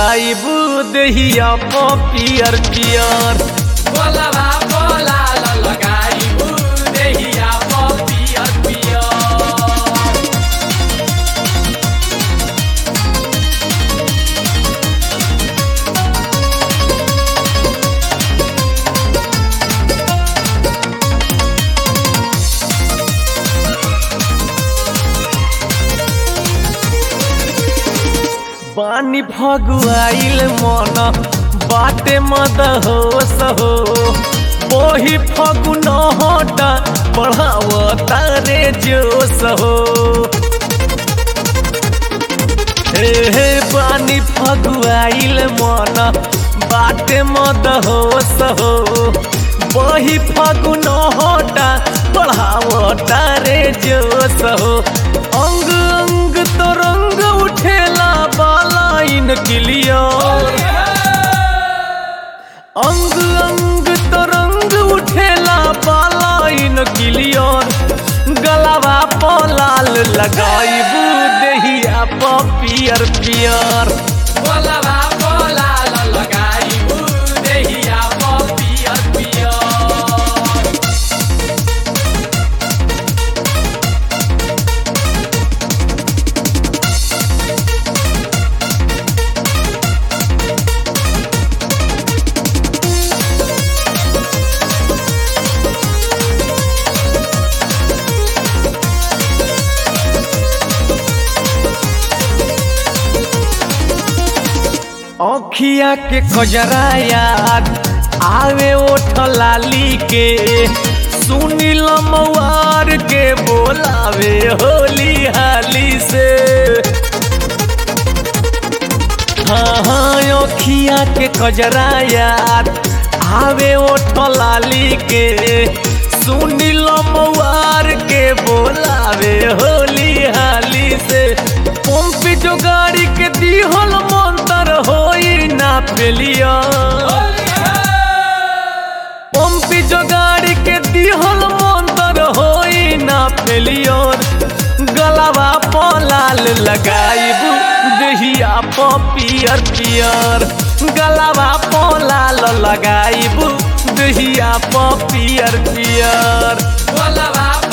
लगाइबू देहिया प पियर पियर बोलबा बोला लगाइबू देहिया प पियर पियर पानी फगुआइल मन बाटे मद हो सहो ओही फगुन हटा बढ़ावता रे जोश हो हे हे पानी फगुआइल मन बाटे मद हो सहो वही फगुन हटा बढ़ावता रे जोश हो अंग अंग तो रंग उठेला बालाइन क्लियर अंग अंग तो रंग उठेला बालाइन क्लियर गलावा पलाल लगाइबू देहिया प पियर पियर बोलबा बोला लगाइबू देहिया प पियर पियर अखिया के कजरा याद आवे ओठ लाली के सुनील मवार के बोलावे होली हाली से हाँ हाँ अखिया के कजरा याद आवे ओठ लाली के सुनील मवार के बोलावे होली हाली से पंपी जो गाड़ी के दिहल मंतर होई ना पेलिया पंपी जो गाड़ी के दिहल मंतर होई ना पेलियर गलावा पलाल लगाइबू देहिया प पियर पियर गलावा पलाल लगाइबू देहिया प पियर पियर बोलबा